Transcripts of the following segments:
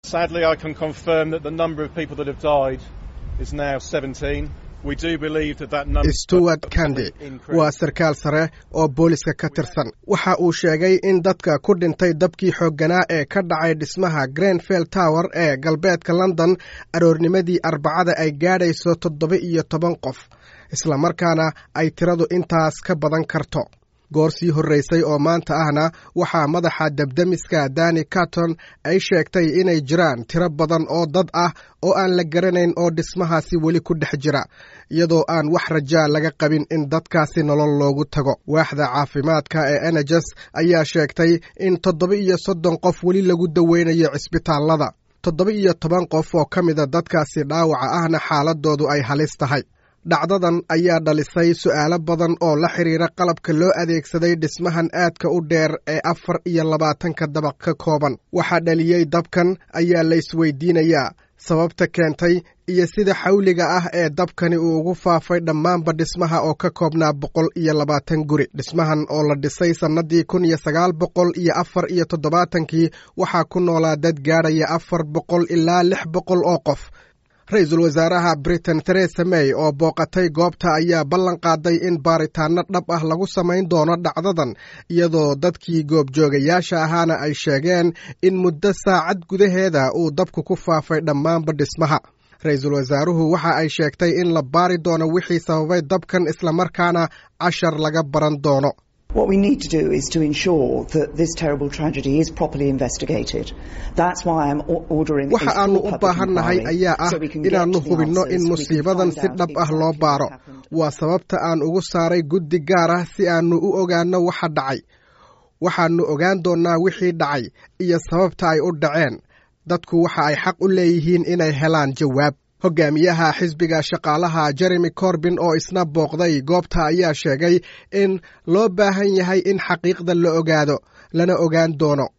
stewart kandi waa sarkaal sare oo booliska ka tirsan waxa uu sheegay in dadka ku dhintay dabkii xoogganaa ee ka dhacay dhismaha grenfell tower ee galbeedka london aroornimadii arbacada ay gaadhayso toddoba iyo toban qof islamarkaana ay tiradu intaas ka badan karto goor sii horraysay oo maanta ahna waxaa madaxa debdemiska dani carton ay sheegtay inay jiraan tiro badan oo dad ah oo aan la garanayn oo dhismahaasi weli ku dhex jira iyadoo aan wax rajaa laga qabin in dadkaasi nolol loogu tago waaxda caafimaadka ee enejes ayaa sheegtay in toddoba iyo soddon qof weli lagu daweynayo cisbitaallada toddoba iyo toban qof oo ka mida dadkaasi dhaawaca ahna xaaladoodu ay halis tahay dhacdadan ayaa dhalisay su'aalo badan oo la xidhiira qalabka loo adeegsaday dhismahan aadka u dheer ee afar iyo labaatanka dabaq ka kooban waxaa dhaliyey dabkan ayaa la isweydiinayaa sababta keentay iyo sida xawliga ah ee dabkani uu ugu faafay dhammaanba dhismaha oo ka koobnaa boqol iyo labaatan guri dhismahan oo la dhisay sannadii kun iyo sagaal boqol iyo afar iyo toddobaatankii waxaa ku noolaa dad gaadhaya afar boqol ilaa lix boqol oo qof ra-iisul wasaaraha britain theresa may oo booqatay goobta ayaa ballan qaaday in baaritaanno dhab ah lagu samayn doono dhacdadan iyadoo dadkii goobjoogayaasha ahaana ay sheegeen in muddo saacad gudaheeda uu dabku ku faafay dhammaanba dhismaha ra-iisul wasaaruhu waxa ay sheegtay in la baari doono wixii sababay dabkan islamarkaana cashar laga baran doono What we need to do is to ensure that this terrible tragedy is properly investigated. That's why I'm ordering waxa aanu u baahannahay ayaa ah inaannu hubinno in musiibadan si dhab ah loo baaro waa sababta aan ugu saaray guddi gaar ah si aannu u ogaanno waxa dhacay waxaannu ogaan doonnaa wixii dhacay iyo sababta ay u dhaceen dadku waxa ay xaq u leeyihiin inay helaan jawaab hogaamiyaha xisbiga shaqaalaha jeremy corbin oo isna booqday goobta ayaa sheegay in loo baahan yahay in xaqiiqda la ogaado lana ogaan doono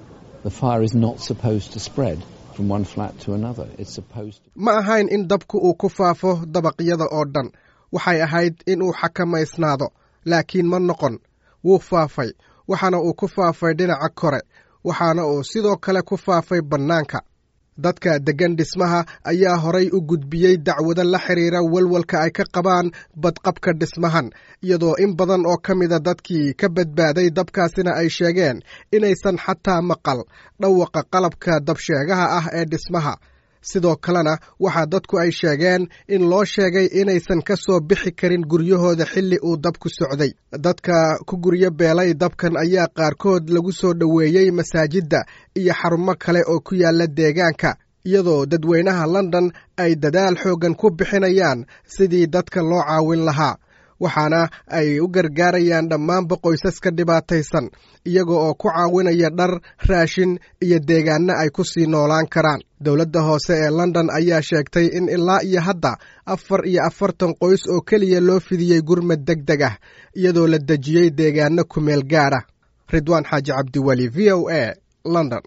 ma ahayn in dabku uu ku faafo dabaqyada oo dhan waxay ahayd in uu xakamaysnaado laakiin ma noqon wuu faafay waxaana uu ku faafay dhinaca kore waxaana uu sidoo kale ku faafay bannaanka dadka deggan dhismaha ayaa horay u gudbiyey dacwado la xidhiira walwalka ay ka qabaan badqabka dhismahan iyadoo in badan oo ka mida dadkii ka badbaaday dabkaasina ay sheegeen inaysan xataa maqal dhawaqa qalabka dabsheegaha ah ee dhismaha sidoo kalena waxaa dadku ay sheegeen in loo sheegay inaysan ka soo bixi karin guryahooda xilli uu dabku socday dadka ku guryo beelay dabkan ayaa qaarkood lagu soo dhoweeyey masaajidda iyo xarumo kale oo ku yaalla deegaanka iyadoo dadweynaha london ay dadaal xooggan ku bixinayaan sidii dadka loo caawin lahaa waxaana ay u gargaarayaan dhammaanba qoysaska dhibaataysan iyaga oo ku caawinaya dhar raashin iyo deegaanno ay ku sii noolaan karaan dowladda hoose ee london ayaa sheegtay in ilaa iyo hadda afar iyo afartan qoys oo keliya loo fidiyey gurmad deg deg ah iyadoo la dejiyey deegaanno kumeel gaar ah ridwaan xaaji cabdiweli v o a london